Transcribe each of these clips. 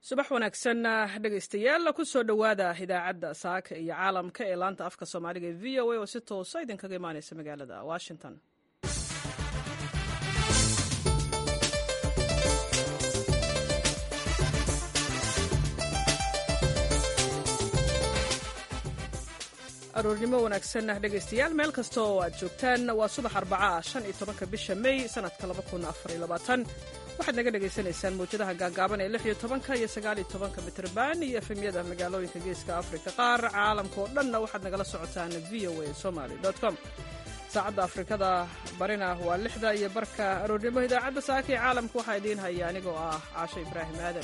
subax wanaagsan dhegaystayaal kusoo dhowaada idaacadda saaka iyo caalamka ee laanta afka soomaaliga ee v o a oo si toosa idinkaga imaaneysa magaalada washington aroornimo wanaagsan dhegaystayaal meel kasta oo aad joogtaan waa subax arbaca ah shan iyo tobanka bisha may sanadka laba kun afar iyo labaatan waxaad naga dhagaysanaysaan mawjadaha gaagaaban ee lix iyo tobanka iyo sagaal iyo tobanka mitrban iyo efemyada magaalooyinka geeska afrika qaar caalamka oo dhanna waxaad nagala socotaan v o a somaly com saacadda afrikada barina waa lixda iyo barka aroornimo idaacadda saaka ee caalamka waxaa idiin haya anigoo ah caasho ibraahim aadan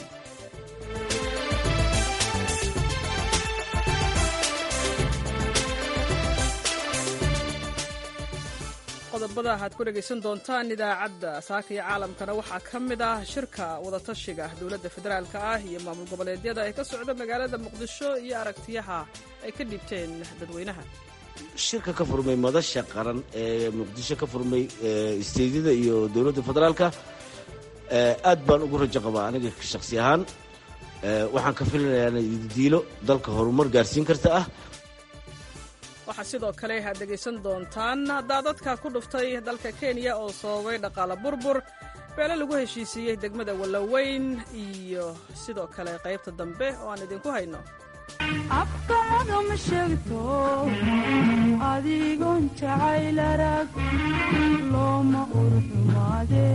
qodobada aad ku dhegaysan doontaan idaacadda saaka iyo caalamkana waxaa ka mid ah shirka wadatashiga dowladda federaalka ah iyo maamul goboleedyada ee ka socda magaalada muqdisho iyo aragtiyaha ay ka dhiibteen dadweynaha shirka ka furmay madasha qaran ee muqdisho ka furmay isteydyada iyo dowladda federaalka aad baan ugu rajo qabaa aniga shakhsi ahaan waxaan ka filinayaa diilo dalka horumar gaarsiin karta ah waxaa sidoo kale aad dhegaysan doontaan daadadka ku dhuftay dalka kenya oo sababay dhaqaale burbur beele lagu heshiisiiyey degmada wallaweyn iyo sidoo kale qaybta dambe oo aan idinku hayno afkaaga ma sheegto adigoon jacayl arag looma urxumaade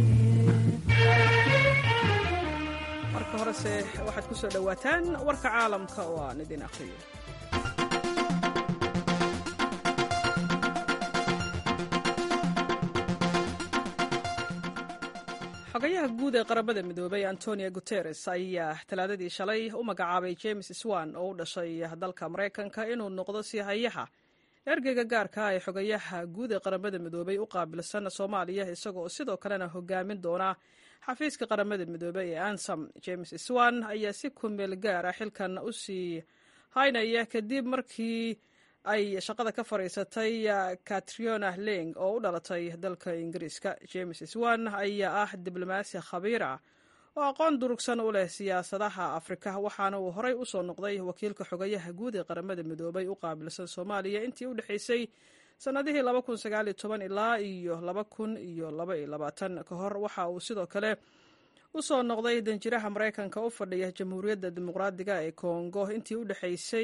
marka horese waxaad ku soo dhowaataan warka caalamka oo aan idin akhriyo xogayaha guud ee qaramada midoobay antonio guteres ayaa talaadadii shalay u magacaabay james swan oo u dhashay dalka maraykanka inuu noqdo siihayaha ergeyga gaarka ah ee xogayaha guud ee qaramada midoobay u qaabilsan soomaaliya isagoo sidoo kalena hogaamin doona xafiiska qaramada midoobey ee ansam james swan ayaa si kumeel gaar ah xilkan u sii haynaya kadib markii ay shaqada ka fadhiisatay katriona leng oo u dhalatay dalka ingiriiska james swan ayaa ah diblomaasi khabiir ah oo aqoon durugsan u leh siyaasadaha afrika waxaana uu horey usoo noqday wakiilka xogayaha guud ee qaramada midoobay u qaabilsan soomaaliya intii u dhexaysay sannadihii ilaa iyo ka hor waxa uu sidoo kale usoo noqday danjiraha maraykanka u fadhiya jamhuuriyadda dimuqraadiga ee kongo intii u dhexaysay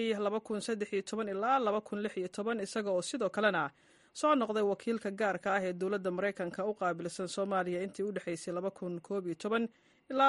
ilaa isaga oo sidoo kalena soo noqday wakiilka gaarka ah ee dowladda maraykanka u qaabilsan soomaaliya intii u dhexaysay ilaa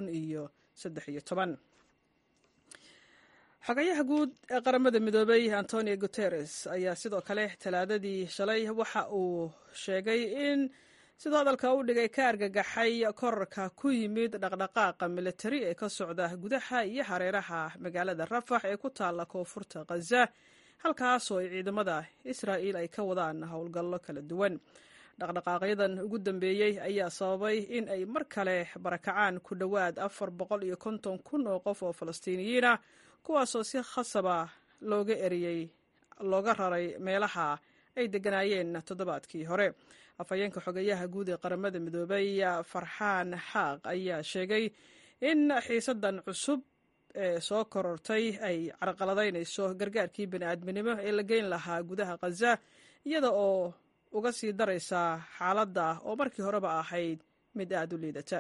xogayaha guud ee qaramada midoobay antonio guteres ayaa sidoo kale talaadadii shalay waxa uu sheegay in sidoo hadalka u dhigay ka argagaxay korarka ku yimid dhaqdhaqaaqa militari ee ka socda gudaha iyo hareeraha magaalada rafax ee ku taalla koonfurta khaza halkaasoo ay ciidamada israa'iil ay ka wadaan howlgallo kala duwan dhaqdhaqaaqyadan ugu dambeeyey ayaa sababay in ay mar kale barakacaan ku dhowaad afar boqol iyo konton kun oo qof oo falastiiniyiin ah kuwaasoo si khasaba looga eriyey looga raray meelaha ay degganaayeen toddobaadkii hore afhayeenka xogayaha guud ee qaramada midoobay farxaan xaaq ayaa sheegay in xiisadan cusub ee soo korortay ay carqaladaynayso gargaarkii bani'aadminimo ee la geyn lahaa gudaha khaza iyada oo uga sii daraysa xaaladda oo markii horeba ahayd mid aad u liidata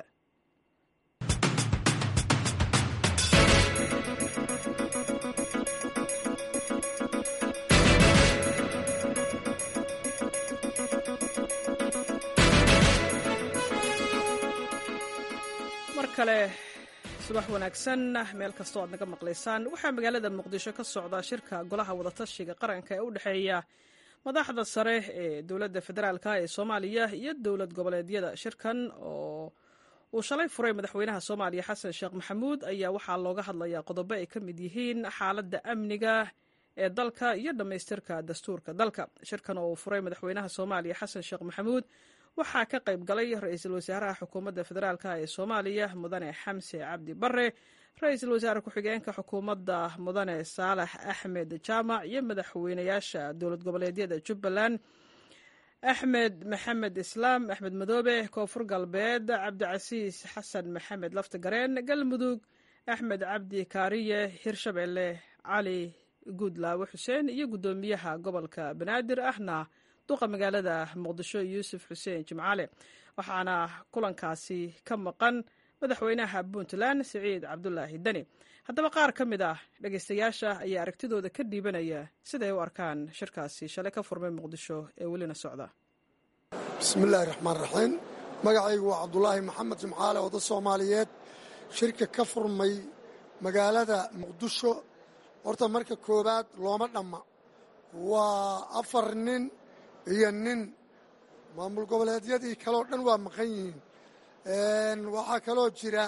mar kale subax wanaagsan meel kastoo aad naga maqlaysaan waxaa magaalada muqdisho ka socda shirka golaha wadatashiga qaranka ee u dhexeeya madaxda sare ee dowladda federaalk ee soomaaliya iyo dowlad goboleedyada shirkan oo uu shalay furay madaxweynaha soomaaliya xasan sheekh maxamuud ayaa waxaa looga hadlayaa qodobo ay ka mid yihiin xaaladda amniga ee dalka iyo dhammaystirka dastuurka dalka shirkan oo uu furay madaxweynaha soomaaliya xasan sheekh maxamuud waxaa ka qayb galay ra-iisul wasaaraha xukuumadda federaalk ee soomaaliya mudane xamse cabdi bare ra-iisul wasaare ku-xigeenka xukuumadda mudane saalax axmed jaamac iyo madaxweynayaasha dowlad goboleedyada jubbaland axmed maxamed islaam axmed madoobe koonfur galbeed cabdicasiis xasan maxamed laftagareen galmudug axmed cabdi kaariye hirshabeelle cali guudlaawe xuseen iyo guddoomiyaha gobolka banaadir ahna duqa magaalada muqdisho yuusuf xuseen jimcaale waxaana kulankaasi ka maqan madaxweynaha puntland siciid cabdulaahi deni haddaba qaar ka mid ah dhegaystayaasha ayaa aragtidooda ka dhiibanaya siday u arkaan shirkaasi shalay ka furmay muqdisho ee welina socda bismillaahi raxmaan raxiim magacaygu waa cabdulaahi maxamed jimcaale oda soomaaliyeed shirka ka furmay magaalada muqdisho horta marka koowaad looma dhamma waa afar nin iyo nin maamul goboleedyadii kaleo dhan waa maqan yihiin waxaa kaloo jira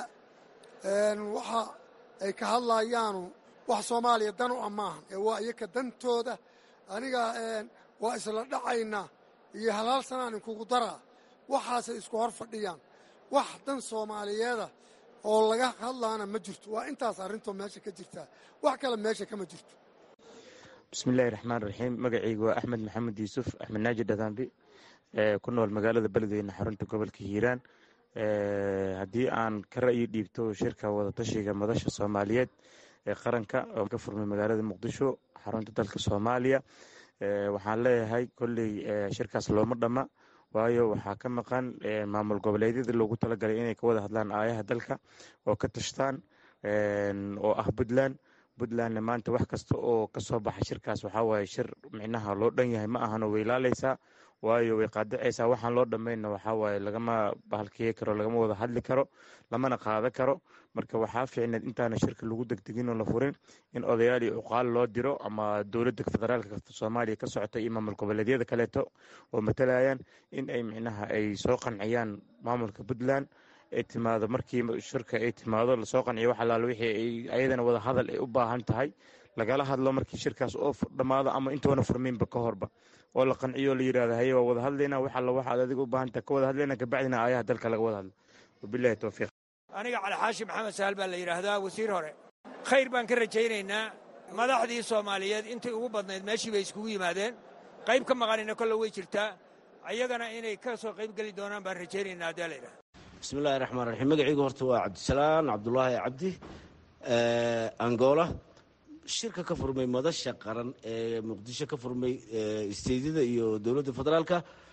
waxa ay ka hadlayaanu wax soomaaliya dan u ah maahan ee waa iyaka dantooda aniga waa isla dhacaynaa iyo halaal sanaan inkugu daraa waxaasay isku hor fadhiyaan wax dan soomaaliyeeda oo laga hadlaana ma jirto waa intaas arrintoo meesha ka jirtaa wax kale meesha kama jirto bismiillaahi raxmaan raxiim magacaygu waa axmed maxamed yuusuf axmed naaji dhadaambi ku nool magaalada beledweyne xarunta gobolka hiiraan haddii aan ka ra'yi dhiibto shirka wadatashiga madasha soomaaliyeed ee qaranka oo ka furmay magaalada muqdisho xarunta dalka soomaaliya waxaan leeyahay kolley shirkaas looma dhamma waayo waxaa ka maqan maamul goboleedyada loogu talagalay inay ka wada hadlaan aayaha dalka oo ka tashtaan oo ah puntland puntlandna maanta wax kasta oo kasoo baxa shirkaas waxaa waaye shir micnaha loo dhan yahay ma ahano way laaleysaa waayo way qaadacaysaa waxaan loo dhammaynna waxaa waaye lagama bahalkiye karo lagama wada hadli karo lamana qaada karo marka waxaa fiicneed intaana shirka lagu degdegin oo la furin in odayaal iyo cuqaal loo diro ama dowladda federaalka soomaaliya ka socota iyo maamul goboleedyada kaleeto oo matalayaan in ay micnaha ay soo qanciyaan maamulka puntland ay timaado markii shirka ay timaado lasoo qanciyo wax alaal wixii ayadana wada hadal ay u baahan tahay lagala hadlo markii shirkaas oo dhammaado ama intoona furminba ka horba oo la qanciyo la yidhahdo haye waa wada hadlayna wax alla waxaad adiga u baahan tahay ka wada hadlayna kabacdina aayaha dalka laga wada hadlo wabilahi towfiiq aniga cali xaashi maxamed sahal baa la yidhaahdaa wasiir hore khayr baan ka rajaynaynaa madaxdii soomaaliyeed intii ugu badnayd meeshii bay iskugu yimaadeen qayb ka maqanina kolle way jirtaa ayagana inay ka soo qayb geli doonaan baan rajaynaynaa haddii la yidhahda bismillahi raxmaan raxiim magacaygu horta waa cabdisalaan cabdulaahi cabdi angola shirka ka furmay madasha qaran ee muqdisho ka furmay isteydyada iyo dowladda federaalka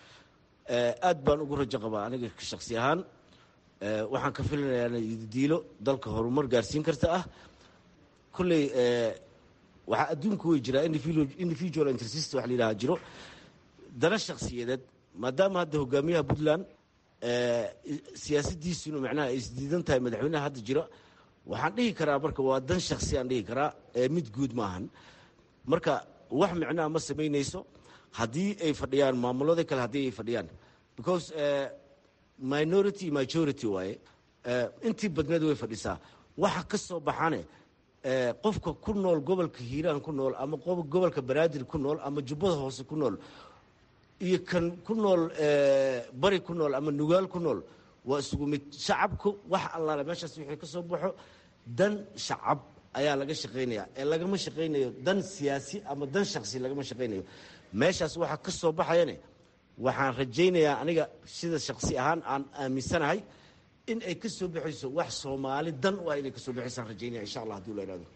aad baan ugu rajo qabaa aniga shaksi ahaan waxaan ka filinayaa diilo dalka horumar gaarsiin karta ah kolley waxaa adduunka wey jiraa individual intersist wax la yidhaha jiro dana shakhsiyadeed maadaama hadda hogaamiyaha puntland siyaasadiisunu macnaha ay isdiidan tahay madaxweynaha hadda jira waxaan dhihi karaa marka waa dan shaksi aan dhihi karaa mid guud maahan marka wax micnaha ma samaynayso haddii ay fadhiyaan maamulada kale haddii ay fadhiyaan because minority majority waaye intii badneed way fadhisaa waxa ka soo baxane qofka ku nool gobolka hiiraan ku nool ama gobolka banaadir ku nool ama jubbada hoose ku nool iyo kan ku nool bari ku nool ama nugaal ku nool waa isugu mid shacabku wax allaale meeshaas wixii ka soo baxo dan shacab ayaa laga shaqaynaya ee lagama shaqaynayo dan siyaasi ama dan shaksi lagama shaqaynayo meeshaas waxa ka soo baxayane waxaan rajaynayaa aniga sida shaksi ahaan aan aaminsanahay in ay ka soo baxayso wax soomaali dan u ah inay ka soo baxaysaan rajaynaya insha allah hadii la ihahdo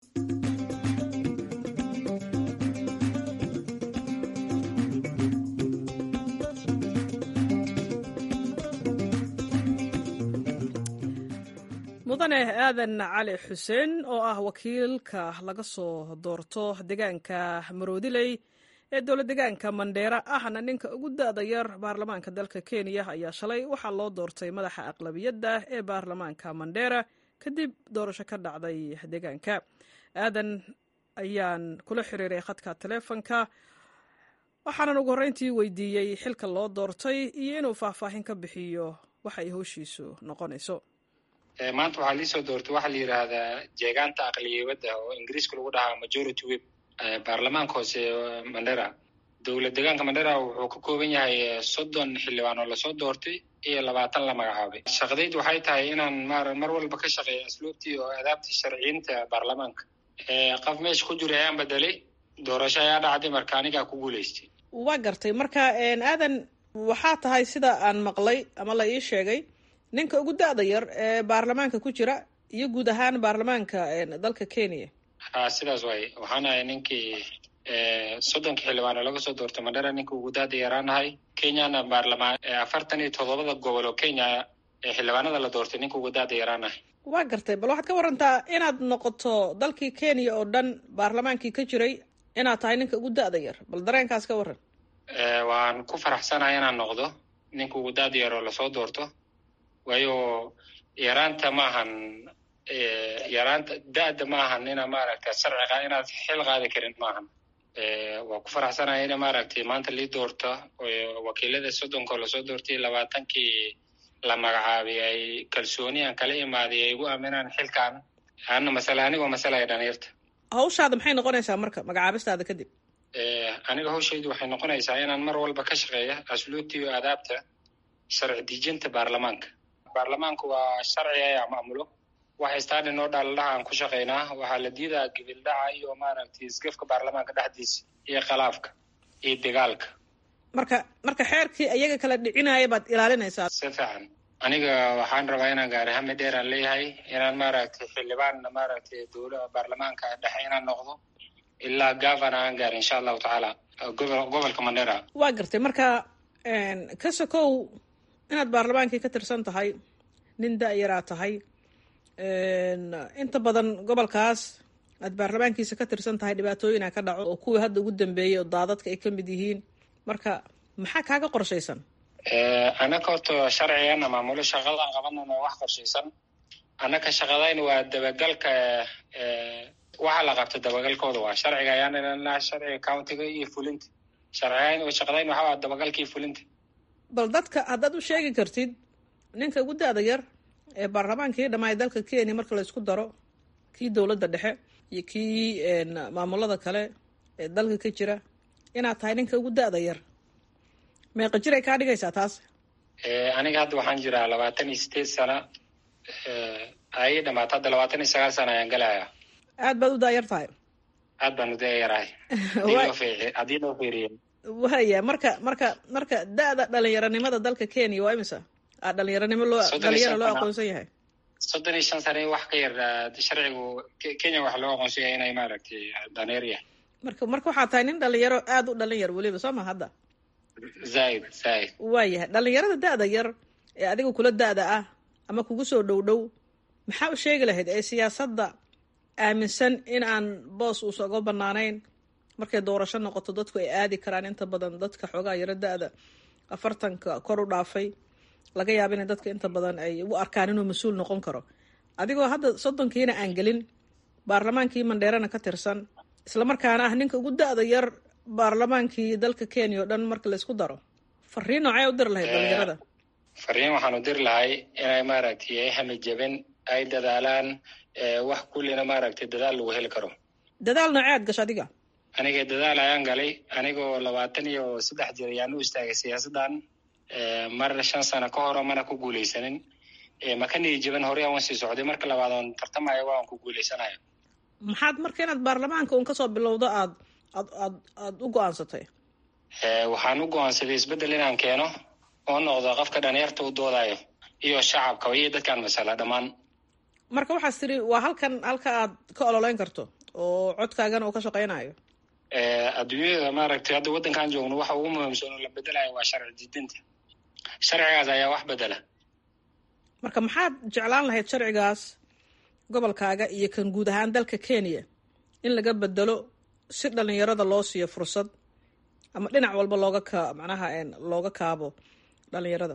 mudane aadan cali xuseen oo ah wakiilka laga soo doorto deegaanka maroodiley ee dowlad deegaanka mandheera ahna ninka ugu da-da yar baarlamaanka dalka kenya ayaa shalay waxaa loo doortay madaxa aqlabiyadda ee baarlamaanka mandheera kadib doorasho ka dhacday deegaanka aadan ayaan kula xiriiray khadka taleefonka waxaanan ugu horreyntii weydiiyey xilka loo doortay iyo inuu faahfaahin ka bixiyo waxa ay howshiisu noqonayso maanta waxaa liisoo doortay waxaa la yidhaahdaa jeegaanta aqliyabadda oo ingiriiska lagu dhahaa majority web baarlamaanka hoose mandera dowlad deegaanka mandera wuxuu ka kooban yahay soddon xildhibaan oo lasoo doortay iyo labaatan la magacaabay shaqadaydu waxay tahay inaan mar mar walba ka shaqeeyo asluubtii oo adaabtii sharciyiinta baarlamaanka qof meesha ku jira ayaan bedelay doorasho ayaa dhacday marka anigaa ku guulaystay waa gartay marka aadan waxaa tahay sida aan maqlay ama la ii sheegay ninka ugu da-da yar ee baarlamaanka ku jira iyo guud ahaan baarlamaanka dalka kenya ha sidaas waaye waxaan ahay ninkii soddonkii xildhibaano laga soo doortay mandhera ninka ugu daada yaraanahay kenyana baarlamaan afartan iyo toddobada gobol oo kenya ee xildhibaanada la doortay ninka ugu daada yaraanahay waa gartay bal waxaad ka warantaa inaad noqoto dalkii kenya oo dhan baarlamaankii ka jiray inaad tahay ninka ugu da-da yar bal dareenkaas ka waran waan ku faraxsanahay inaan noqdo ninka ugu daada yar oo lasoo doorto waayo yaraanta maahan yaraanta da-da maahan ina maaragta sharciga inaad xil qaadi karin maahan waa ku faraxsanahay ina maaragtay maanta lii doorto wakiilada soddonka oo lasoo doortay labaatankii la magacaabay ay kalsooni aan kala imaaday ay igu aaminaan xilkan ana masale anigoo masalaya dhalinyarta hawshaada maxay noqonaysaa marka magacaabistaada kadib aniga hawshaydu waxay noqonaysaa inaan mar walba ka shaqeeya asluubta iyo aadaabta sharci dejinta baarlamaanka baarlamaanku waa sharci ayaa maamulo waxa staadin oo dhaaladhaha aan ku shaqaynaa waxaa la diidaa gibildhaca iyo maaragtay isgafka baarlamaanka dhexdiisa iyo khalaafka iyo dagaalka marka marka xeerkii iyaga kala dhicinaya baad ilaalinaysaa si fiican aniga waxaan rabaa inaan gaari hami dheer aan leeyahay inaan maaragtay xildhibaan maaragtay dowla baarlamaanka dhexe inaan noqdo ilaa gavana aan gaari insha allahu tacaala gobol gobolka mandera waa gartay marka ka sokow inaad baarlamaankii ka tirsan tahay nin da-yaraa tahay inta badan gobolkaas aad baarlamaankiisa ka tirsan tahay dhibaatooyina ka dhaco oo kuwii hadda ugu dambeeyey oo daadadka ay ka mid yihiin marka maxaa kaaga qorshaysan anaka horta sharcigan maamulo shaqadaan qabanana wax qorshaysan annaka shaqadayn waa dabagalka waxa la qabta dabagalkooda waa sharciga ayaan ilanaa sharciga countiga iyo fulinta sharcigayn shaqadayn waxa waa dabagalka iyo fulinta bal dadka haddaad u sheegi kartid ninka ugu da-da yar ee baarlamaankii dhammaay dalka kenya marka la isku daro kii dowladda dhexe iyo kii maamulada kale ee dalka ka jira inaad tahay ninka ugu da-da yar meeqa jir ay kaa dhigaysaa taas aniga hadda waxaan jiraa labaatan iyo sideed sana ay dhamaata hadda labaatan iyo sagaal sana ayaan galayaa aad baad u daayar tahay aad baan u dayarahay haddii loo fiiriyo waya marka marka marka da-da dhalinyaranimada dalka kenya waa imisa a dhalinyaranimo loo dhalinyaro loo aqoonsan yahay soddon iyo shan sana wax ka yar sharcigu kenya waxa loo aqoonsan yahay inay maaragtay dhaneer yahay marka marka waxaa tahay nin dhalinyaro aada u dhalin yar weliba soo ma hadda zaaid zaaid waayahay dhalinyarada da-da yar ee adiga kula da-da ah ama kugu soo dhow dhow maxaa u sheegi lahayd ee siyaasadda aaminsan in aan boos uusa uga banaanayn markay doorasho noqoto dadku ay aadi karaan inta badan dadka xoogaa yaro da-da afartanka kor u dhaafay laga yaaba inay dadka inta badan ay u arkaan inuu mas-uul noqon karo adigoo hadda soddonkiina aan gelin baarlamaankii mandheerana ka tirsan islamarkaana ah ninka ugu da-da yar baarlamaankii dalka kenya oo dhan marka laysku daro fariin noocee u diri lahayd dhalinyarada fariin waxaan u diri lahay inay maaragtay ay hamijabin ay dadaalaan wax kullina maaragtay dadaal lagu heli karo dadaal noocee aad gasho adiga aniga dadaal ayaan galay anigoo labaatan iyo saddex jir ayaan u istaagay siyaasaddan mar shan sano ka horo mana ku guuleysanin maka niijaban horey aan sii socday marka labaad oon tartamayo waan ku guuleysanayo maxaad marka inaad baarlamaanka un kasoo bilowdo aad aad aad aada u go-aansatay waxaan u go-aansaday isbeddel inaan keeno oo noqdo qofka dhalinyarta u doodayo iyo shacabkaba iyo dadkaan masala dhammaan marka waxaas tiri waa halkan halka aad ka ololeyn karto oo codkaagana uu ka shaqeynayo adduunyada maaragtay hadda waddankaan joogno waxa ugu muhiimsan oo la bedelayo waa sharci didinta sharcigaas ayaa wax bedela marka maxaad jeclaan lahayd sharcigaas gobolkaaga iyo kan guud ahaan dalka kenya in laga bedelo si dhalinyarada loo siiyo fursad ama dhinac walba looga ka macnaha looga kaabo dhalinyarada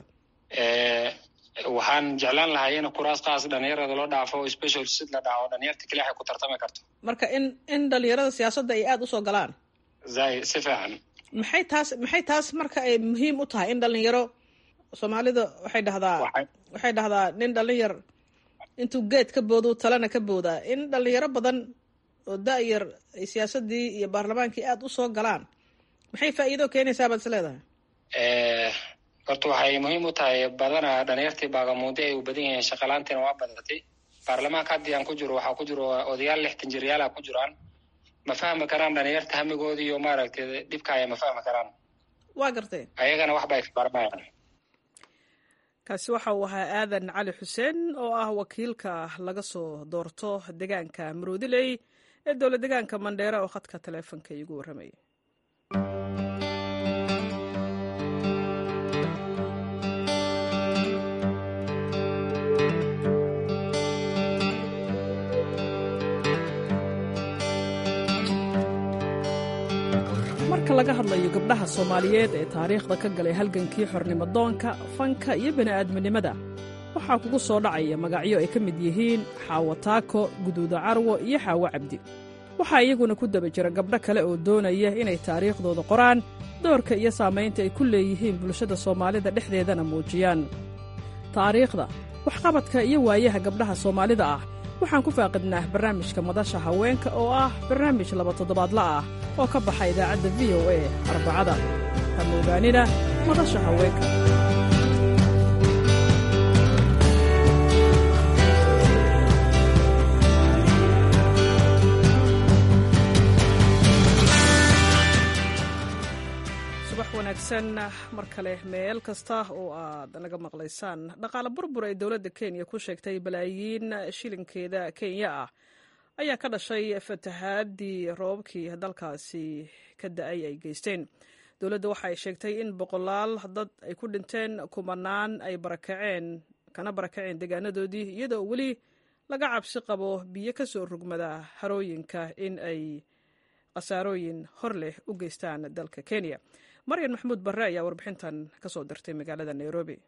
waxaan jeclaan lahay in kuraas kaas dhalinyarada loo dhaafo o special sid la dhaco dhalinyarta keli waxay ku tartami karto marka in in dhalinyarada siyaasadda ay aada usoo galaan zai si fiican maxay taas maxay taas marka ay muhiim u tahay in dhalinyaro soomaalida waxay dhahdaa waxay dhahdaa nin dhalinyar intuu geed ka boodo talena ka boodaa in dhalinyaro badan oo da-yar ay siyaasadii iyo baarlamaankii aada usoo galaan maxay faa'iido keenaysaa baad is leedahay horta waxay muhiim u tahay badana dhalinyartii baagamuude ay u badan yihiin shaqalaantiina waa badatay baarlamaanka haddii aan ku jiro waxaa ku jiro odayaal lixtan jiryaala ku jiraan ma fahmi karaan dhalinyarta hamigoodi iyo maaragtay dhibkaaya ma fahmi karaan waa gartay ayagana waxba ay baranayaan kaasi waxa uu ahaa aadan cali xuseen oo ah wakiilka laga soo doorto deegaanka maroodiley ee dowlad deegaanka mandheere oo khadka taleefonka iigu warramayay marka laga hadlayo gabdhaha soomaaliyeed ee taariikhda ka galay halgankii xornimodoonka fanka iyo bini'aadminimada waxaa kugu soo dhacaya magacyo ay ka mid yihiin xaawo taako guduuda carwo iyo xaawo cabdi waxaa iyaguna ku daba jira gabdho kale oo doonaya inay taariikhdooda qoraan doorka iyo saamaynta ay ku leeyihiin bulshada soomaalida dhexdeedana muujiyaan taariikhda waxqabadka iyo waayaha gabdhaha soomaalida ah waxaan ku faaqidnaa barnaamijka madasha haweenka oo ah barnaamij laba toddobaadla ah oo ka baxa idaacadda v o a arbacada hama ogaanina madasha haweenka subax wanaagsan mar kale meel kasta oo aad naga maqlaysaan dhaqaale burbur ay dowladda kenya ku sheegtay balaayiin shilinkeeda kenya ah ayaa ka dhashay fatahaadii roobabkii dalkaasi ka da-ay ay geysteen dowladda waxa ay sheegtay in boqolaal dad ay ku dhinteen kumanaan ay barakaceen kana barakaceen deegaanadoodii iyadoo weli laga cabsi qabo biyo ka soo rugmada harooyinka in ay khasaarooyin hor leh u geystaan dalka kenya maryan maxamuud barre ayaa warbixintan ka soo dirtay magaalada nairobi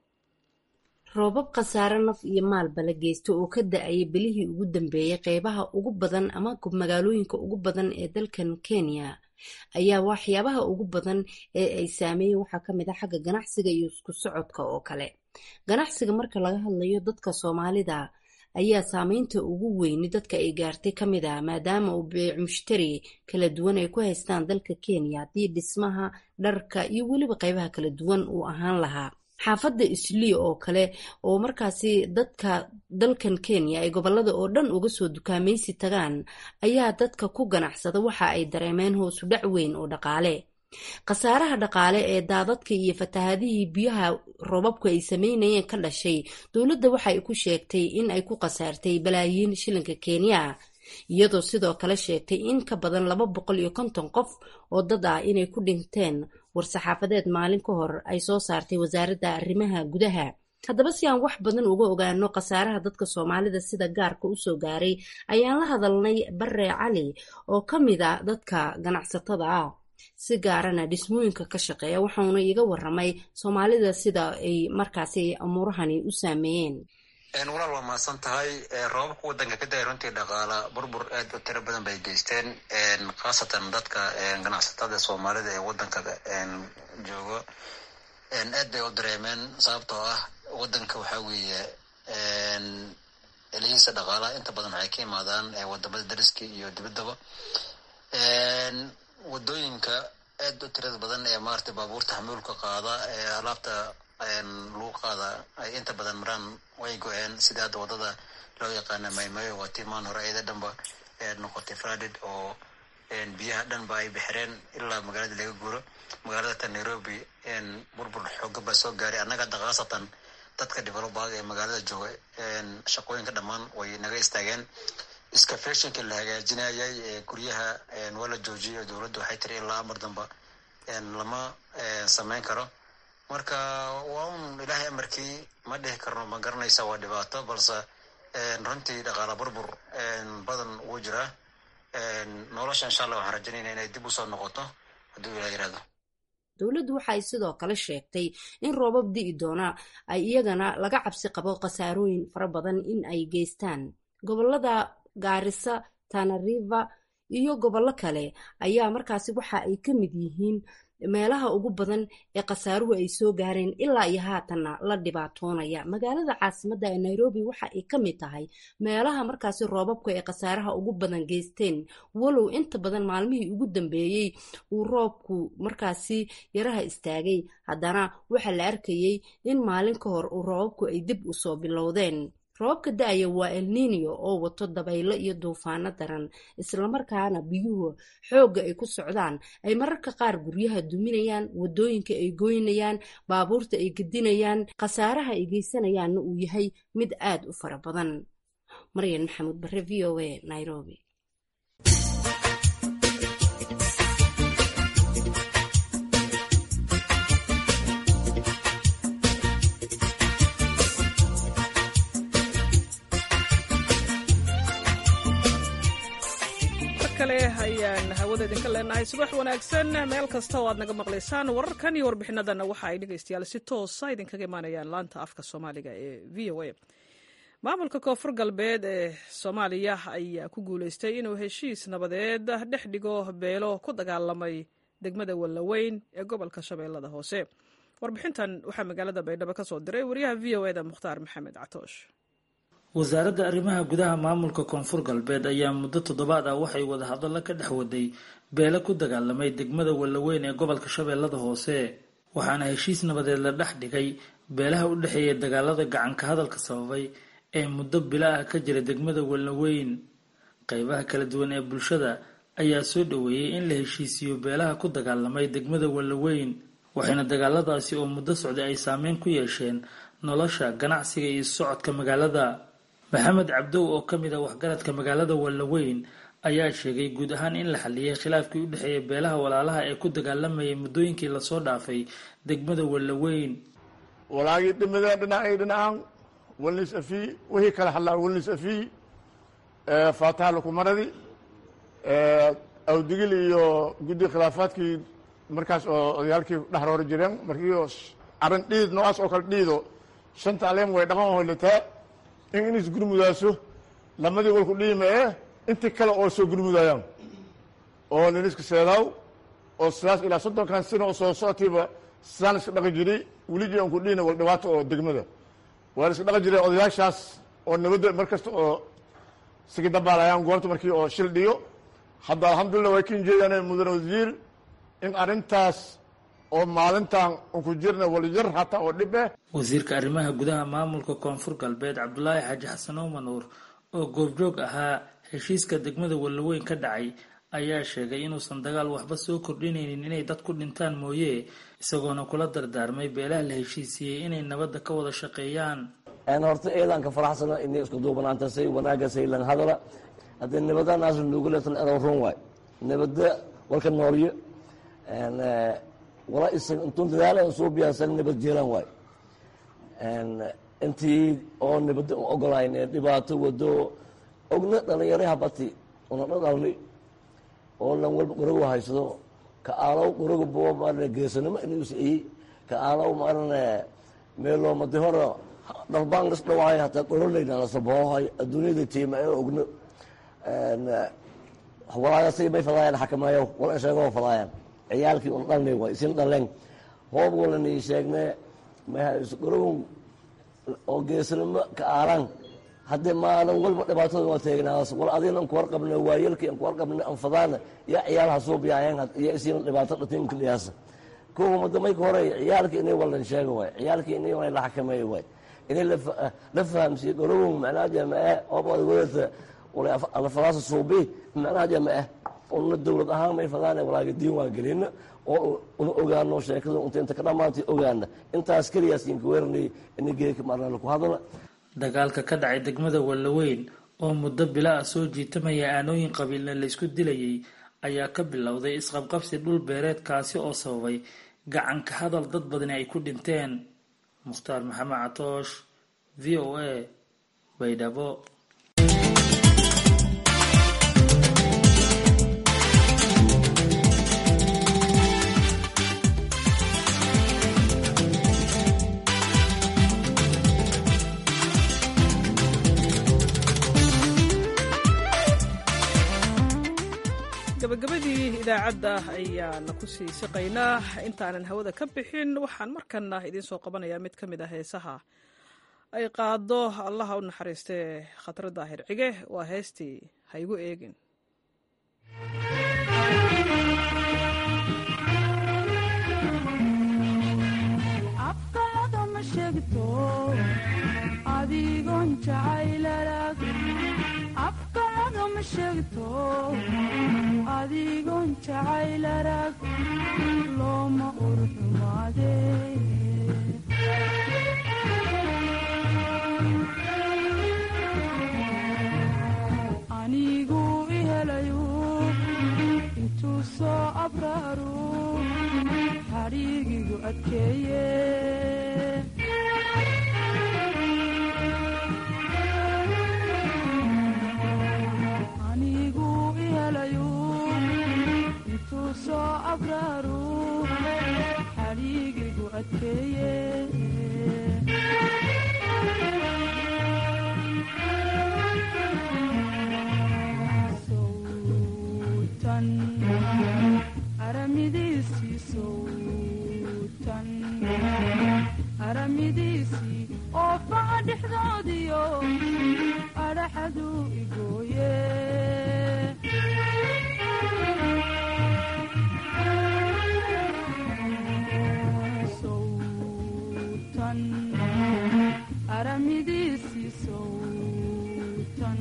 roobab khasaare naf iyo maalba la geysta oo ka da-aya bilihii ugu dambeeyey qeybaha ugu badan ama magaalooyinka ugu badan ee dalkan kenya ayaa waxyaabaha ugu badan ee ay saameeyeen waxaa ka mid a xagga ganacsiga iyo isku socodka oo kale ganacsiga marka laga hadlayo dadka soomaalida ayaa saameynta ugu weyni dadka ay gaartay ka mid ah maadaama uu beec mushtari kala duwan ay ku haystaan dalka kenya haddii dhismaha dharka iyo weliba qeybaha kala duwan uu ahaan lahaa xaafadda islii oo kale oo markaasi dadka dalkan kenya ay gobolada oo dhan uga soo dukaamaysi tagaan ayaa dadka ku ganacsada waxa ay dareemeen hoosu dhac weyn oo dhaqaale khasaaraha dhaqaale ee daadadka iyo fatahaadihii biyaha roobabku ay sameynayeen ka dhashay dowladda waxa ay ku sheegtay in ay ku khasaartay balaayiin shilinka kenya iyadoo sidoo kale sheegtay in ka badan laba boqol iyo konton qof oo dad ah inay ku dhinteen war-saxaafadeed maalin ka hor ay soo saartay wasaaradda arrimaha gudaha haddaba si aan wax badan uga ogaano khasaaraha dadka soomaalida sida gaarka usoo gaaray ayaan la hadalnay bare cali oo ka mid a dadka ganacsatada ah si gaarana dhismooyinka ka shaqeeya waxauna iga waramay soomaalida sida ay markaasi amuurahani u saameeyeen walaal waa mahadsan tahay roobabka wadanka ka daaya runtii dhaqaala burbur aad u tiro badan bay geysteen khaasatan dadka ganacsatada soomaalida ee wadanka joogo aad bay u dareemeen sababtoo ah wadanka waxaa weeye elihiisa dhaqaalaha inta badan waxay ka imaadaan wadamada dariska iyo dibaddaba wadooyinka aad u tirada badan ee maarata baabuurta xamuulka qaada ee alaabta lagu qaada ay inta badan maraan way go-een sida hadda wadada loo yaqaana maymayo waa timaan hore ayada dhanba noqotay fradid oo biyaha dhanba ay bixireen ilaa magaalada laga guuro magaalada ta nairobi burbur xooga baa soo gaaray annaga hadda khaasatan dadka develobaga ee magaalada jooga shaqooyinka dhammaan way naga istaageen scafeshinka la hagaajinayay guryaha waa la joojiyay dowladda waxay tiri ilaa amar damba lama sameyn karo marka waa un ilaahay amarkii ma dhihi karno ma garanaysa waa dhibaato balse runtii dhaqaala burbur badan wuu jiraa nolosha insha allah waxaan rajaynayna inay dib usoo noqoto hadduu ilah yirahdo dowladdu waxa ay sidoo kale sheegtay in roobab di'i doona ay iyagana laga cabsi qabo khasaarooyin fara badan in ay geystaan gobolada gaarisa tanariva iyo gobollo kale ayaa markaasi waxa ay ka mid yihiin meelaha ugu badan ee khasaaruhu ay soo gaareen ilaa iyo haatanna la dhibaatoonaya magaalada caasimadda ee nairobi waxa ay ka mid tahay meelaha markaasi roobabku ay khasaaraha ugu badan geysteen walow inta badan maalmihii ugu dambeeyey uu roobku markaasi yaraha istaagay haddana waxaa la arkayey in maalin ka hor uu roobabku ay dib usoo bilowdeen roobabka da-aya waa elninio oo wato dabaylo iyo duufaano daran islamarkaana biyuhu xoogga ay ku socdaan ay mararka qaar guryaha duminayaan wadooyinka ay goynayaan baabuurta ay gedinayaan khasaaraha ay geysanayaanna uu yahay mid aad u fara badan maryan maxamuud bare v o a nairobi ayaan hawada idinka leenahay subax wanaagsan meel kasta oo aad naga maqlaysaan wararkan iyo warbixinadana waxa ay dhegaystayaal si toosa idinkaga imaanayaan laanta afka soomaaliga ee v o a maamulka koonfur galbeed ee soomaaliya ayaa ku guuleystay inuu heshiis nabadeed dhex dhigo beelo ku dagaalamay degmada wallaweyn ee gobolka shabeellada hoose warbixintan waxaa magaalada baydhabo ka soo diray wariyaha v o eda mukhtaar maxamed catoosh wasaaradda arrimaha gudaha maamulka koonfur galbeed ayaa muddo toddobaad ah waxay wadahadallo ka dhex waday beele ku dagaalamay degmada wallaweyn ee gobolka shabeellada hoose waxaana heshiis nabadeed la dhex dhigay beelaha u dhexeeya dagaalada gacanka hadalka sababay ee muddo bila ah ka jira degmada wallaweyn qeybaha kala duwan ee bulshada ayaa soo dhoweeyey in la heshiisiiyo beelaha ku dagaalamay degmada wallaweyn waxayna dagaaladaasi oo muddo socday ay saameyn ku yeesheen nolosha ganacsiga iyo socodka magaalada maxamed cabdow oo ka mid ah waxgaradka magaalada wallaweyn ayaa sheegay guud ahaan in la xaliyay khilaafkii u dhexeeya beelaha walaalaha ee ku dagaalamayay muddooyinkii lasoo dhaafay degmada wallaweyn walaagii dhimada dhinacay dhinacaan walnis afii wixii kala hadlaa walnis afii faataha lukumaradi awdigil iyo guddi khilaafaadkii markaas oo odayaalkii dhexroori jireen markii arin dhiid noocaas oo kale dhiido shanta aleem way dhaqan hoylataa in inis gurmudaaso lamadii walku dhiima ee intii kale oo soo gurmudayaan oo niniska seedaaw oo sidaas ilaa soddonkan sano oo soo socotiiba sidaan iska dhaqan jiray weligii aan ku dhiina wal dhibaato oo degmada waan iska dhaqan jiray odayaashaas oo nabadda mar kasta oo sigi dabaalayaan goobta markii oo shil dhiyo hadda alxamdulillah way kin jeedaan mudane wasiir in arrintaas oo maalintan unku jirna walyar hataa oo dhib eh wasiirka arrimaha gudaha maamulka koonfur galbeed cabdulaahi xaaji xasan oomanuur oo goobjoog ahaa heshiiska degmada wallaweyn ka dhacay ayaa sheegay inuusan dagaal waxba soo kordhinaynin inay dad ku dhintaan mooye isagoona kula dardaarmay beelaha la heshiisiiyey inay nabadda ka wada shaqeeyaan horta eedaan ka faraxsana inay isku duubanaantasay wanaagasay lan hadala haddii nabadanaas nuugu leetan edow run waay nabadda walka noolyo wala isag intuu dadaala soo biyaasan nabad jeelan waay intii oo nabadda u ogolayn ee dhibaato wado ogna dhalinyaro habati una dhadhalni oo lan walba qorogu haysado ka aalow qorogu bo maarane geesanimo inuu is-iyey ka aalow maarane meelo madi hore dhalbaan lis dhawahay hataa qorolayna lasabohohay adduunyada tiima ee ogno walaayasay may fadaayaan xakameeyo wala sheego fadaayaan ciyaalkii un dhalnay waay isin dhaleen hoob walani sheegne qorogun oo geesanimo ka aalaan haddee maanan walba dhibaatada waa teegnaas wal adina anku warqabna waayelkii anku warqabna anfadaana iyo ciyaal hasuubiyaayeen iyo isiina dhibaato dhatinka dhiyaasa kuwa muddo mayka hore ciyaalkii inay walan sheega waay ciyaalkii inay waa la xakameeyo waay inay la fahamsiiyo qorogun macnaha jamaae hoob adagoodata alfadaasa suubi macnaha jamaae una dowlad ahaan may fadaana walaaga diin waa gelina oo una ogaano sheekada unta inta ka dhamaantay ogaana intaas keliyaas inka weeranay ina geeka marnala ku hadala dagaalka ka dhacay degmada wallaweyn oo muddo bila ah soo jiitamaya aanooyin qabiilna laysku dilayay ayaa ka bilowday isqabqabsi dhul beereed kaasi oo sababay gacanka hadal dad badani ay ku dhinteen mukhtaar maxamed catoosh v o a baydhabo gabagabadii idaacadda ayaana ku sii siqaynaa intaanan hawada ka bixin waxaan markana idiin soo qabanayaa mid ka mid ah heesaha ay qaado allaha u naxariistee khatro daahir cige waa heestii ha igu eegin afkaada ma sheegto adigoon jacaylarag afkaagama sheegto adigoon jacaylarag looma urxumaade anigu ihelayu intuu soo abraaru xadhiigigu adkeeye anigu ihelayu intuu soo abraaru xadhiigigu adkeeye sowtan aramidiisii sowtan aramidiisii oo faca dhexdoodiyo adhaxadu igooye sowtan aramidiisii sowtan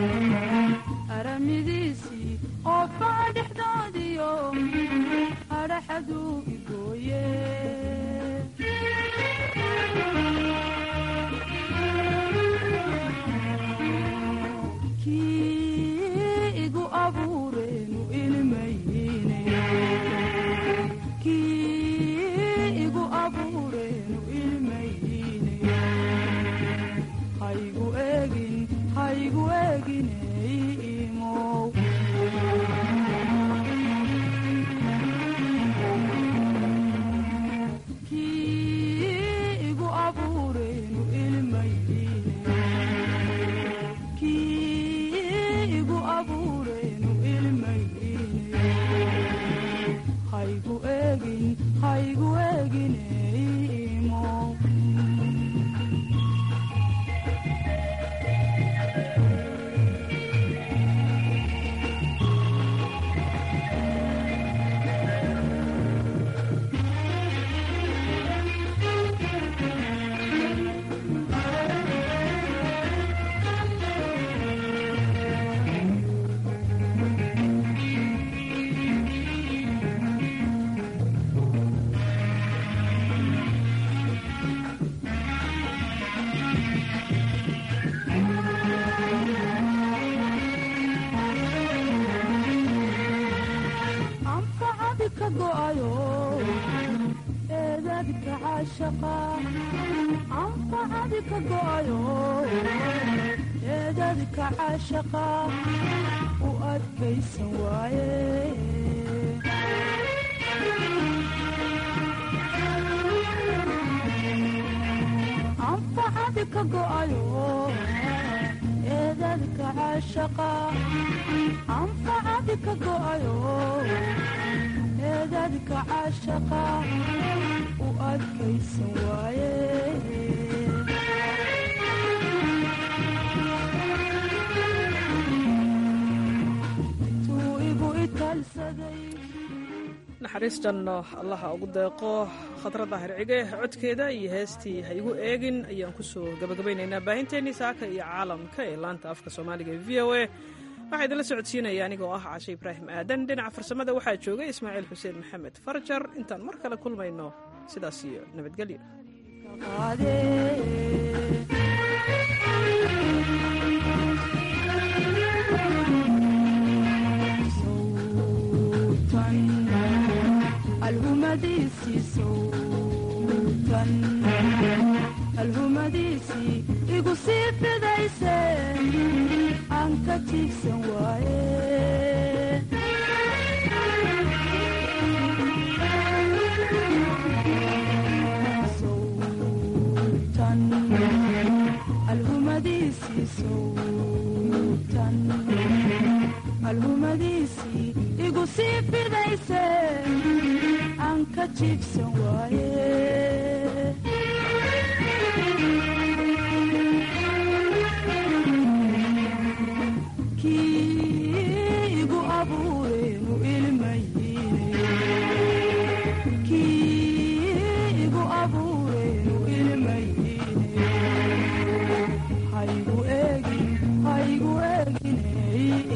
aramidiisii oo faca dhexdoodiyo adhaxadu igooye kii igu abuureenu ilmayne kii igu abuureenu ilmayne haygu eegin haygu eeginey imow kii igu abuureenu ilmayne kii igu abuureenu ilmayne haygu eegin haygu eeginey imow anfacadi ka go'ayo eedadka caashaqa anfacadi ka go'ayo eedadka caashaqa u adkaysan waaye anfacadi ka go'ayo eedadka caashaqa anfacadi ka go'ayo eedadka caashaqa u adkaysan waaye tuu igu italsaday naxariis janno allaha ugu deeqo khadra daahir cige codkeeda iyo heestii ha igu eegin ayaan ku soo gabagabaynaynaa baahinteennii saaka iyo caalamka ee laanta afka soomaaliga ee v o a waxaa idinla socodsiinaya anigoo ah cashe ibraahim aadan dhinaca farsamada waxaa joogay ismaaciil xuseen maxamed farjar intaan mar kale kulmayno sidaas iyo nabadgelyo alhumadiisii sowtan alhumadiisii igu sii fidayse aan ka tiigsan waaye sowtan alhumadiisii sowtan alhumadiisii igu sii fidayse aan ka jiibsan waaye